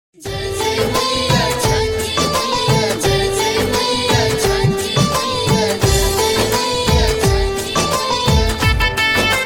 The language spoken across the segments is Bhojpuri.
जय जय मैया छठी मैया जय जय मैया छठी मैया जय जय मैया छठी मैया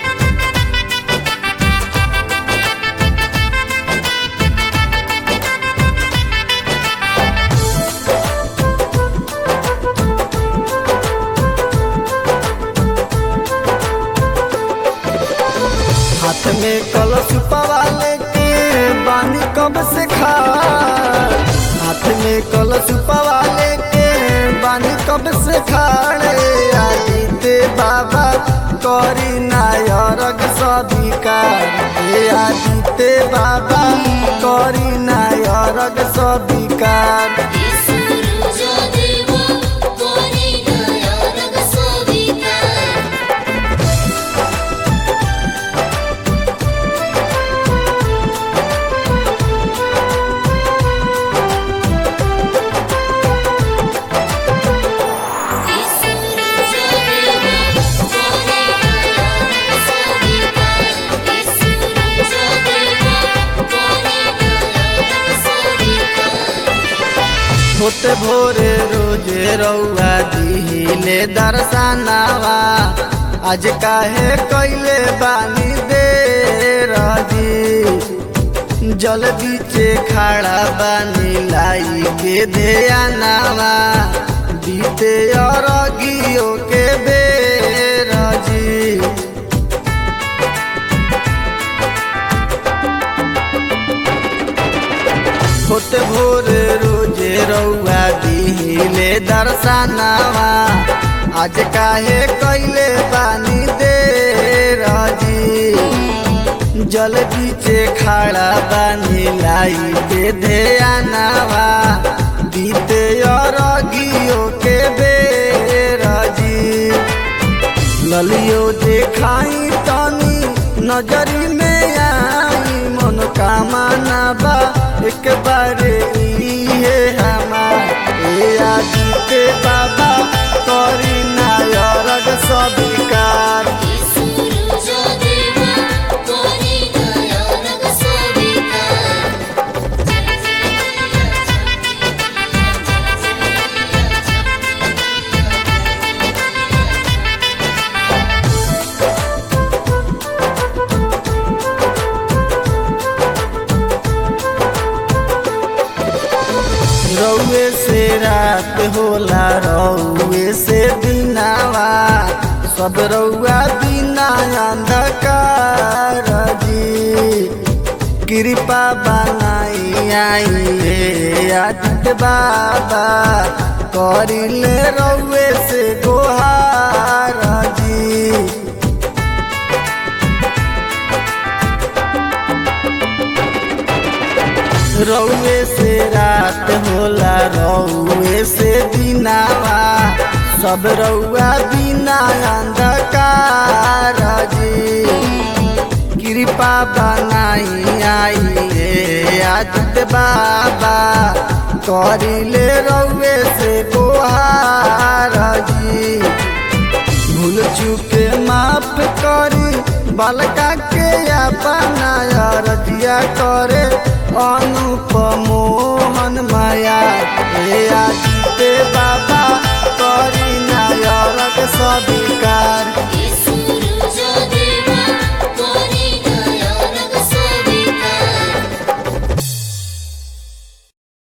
हाथ में कलश पवाले के बानी कब से खा हाथ में कलश पवाले के बानी कब से खाड़े आदिते बाबा करी नायरग सबिकार हे आदिते बाबा करी नायरग सबिकार सूरज देवा कोरी नया रंग सोविता सूरज देवा कोरी नया रंग सोविता सूरज देवा कोरी नया रंग सोविता होते भोरे रोजे रउआ दिहिले दर्शनावा आज काहे कैले बानी दे रजी जल बीचे खड़ा बानी लाई के ध्यानावा बीते अरगियो के बेरजी होते भोरे रोजे रउआ दिहिले दर्शनावा आज काहे कैले बानी दे रजी जल बीचे खड़ा बानी लाई के ध्यानावा बीते अरगियो के बेरजी ललियो देखाई तनी नजरी में आई मनोकामना बा एक बार इहे हमार ए आदित्य बाबा करी नायरग सबिकार सूरज देवा कोरी नया रंग सोविता जय जय मैया छठी मैया जय जय मैया छठी मैया रउए से रात होला रउए से दिनावा सब रउआ बिना अंधकार जी कृपा बनाई आई हे आदित्य बाबा करिले रउए से गोहार जी रउए से रात होला रउए से दिनावा सब रउआ बिना अंधकार जी कृपा बनाई आई हे आदित्य बाबा करिले रउए से गोहार जी भूल चुके माफ करी बालका के अपना रतिया करे अनुपमोहन माया हे आदित्य बाबा करी नायरक सबिकार